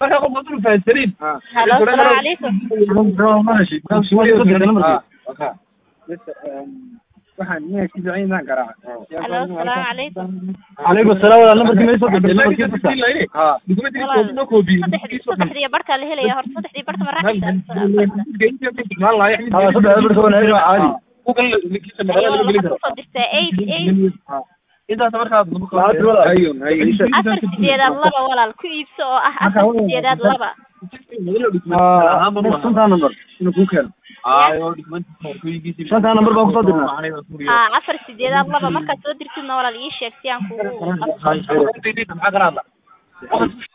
marka qof haduu fahansanin halo asalaamu calaykum waxaan magaciisa ciidan garaaca halo asalaamu calaykum calaykum salaam walaal nambarkii ma soo dirtay nambarkii fursa saddexdii saddexdii barkaa la helaya horta saddexdii barka ma raacaysa haa saddex bar soo wanaagsan waa caadi ayo waxaad kusoo dirtaa eight eight intaas markaad Lacagta walaal. ayun ayun afar sideedaad laba walaal ku iibso oo ah afar sideedaad laba haa shantaa number inuu ku keeno shantaa number baan kusoo dirnaa haa afar sideedaad laba markaad soo dirtidna walaal ii sheeg si aan kugu qabto maxaa kala hadla